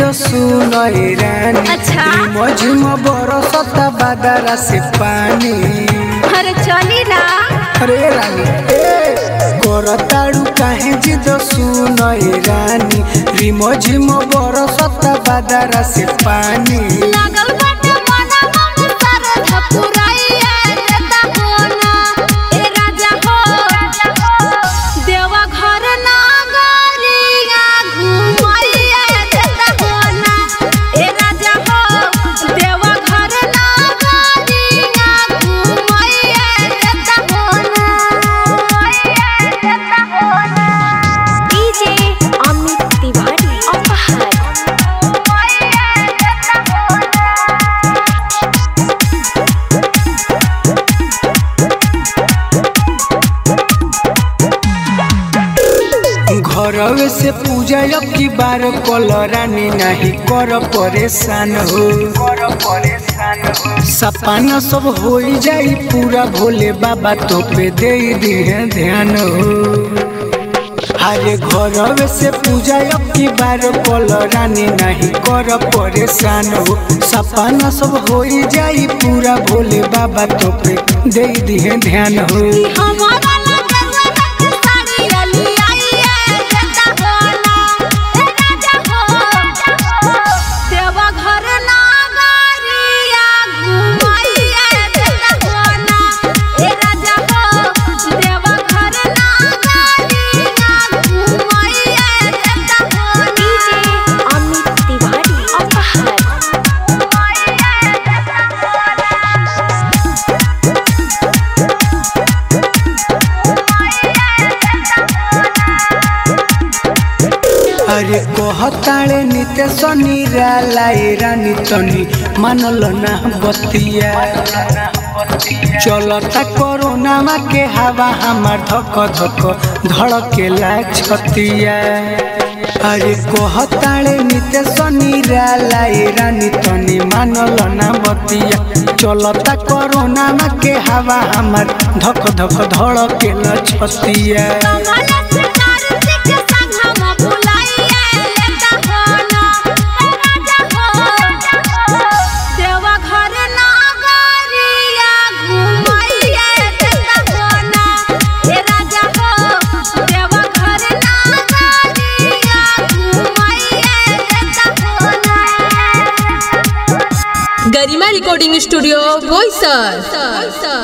सुनय रानी अच्छा। मझुम बरसता बादरा से पानी अरे चली ना अरे रानी ए करताड़ू काहे जिद सुनय रानी रिमझिम बरसता बादरा से पानी लागल बाटे मना मन सारे धपुराइए देता कोना ए राजा हो देवा घर नागरिया घुमाइए देता कोना ए राजा हो देवा घर नागरिया घुमाइए देता कोना देता कोना डीजे अमित तिवारी अपहार घरवे से पूजा अब की बार कल रानी नहीं कर परेशान हो सपना सब हो जाई पूरा भोले बाबा तो पे दे दिहे ध्यान हो अरे घरवे से पूजा अब की बार कल रानी नहीं कर परेशान हो सपना सब हो जाई पूरा भोले बाबा तो पे दे दिहे ध्यान हो हमारा लगवा रख साड़ी अली आई है जता होना ए राजा हो देवा घर नागरिया घुमाइए जता होना ए राजा हो देवा घर नागरिया घुमाइए जता होना डीजे अमित तिवारी अपहार अरे कहताड़े निते सनी रालाई रानी तनी मानल ना बतिया चलता कोरोना मा के हवा हमार धक धक धड़केला छतिया अरे कहताड़े निते सनी रालाई रानी तनी मानल ना बतिया चलता कोरोना मा के हवा हमार धक धक धड़केला छतिया कमला से कार्तिक के संग हम बुलाइए लेता होना ए राजा हो देवा घर नागरिया घुमाइए देता होना ए राजा हो देवा घर नागरिया घुमाइए देता होना गरिमा रिकॉर्डिंग स्टूडियो बोईसर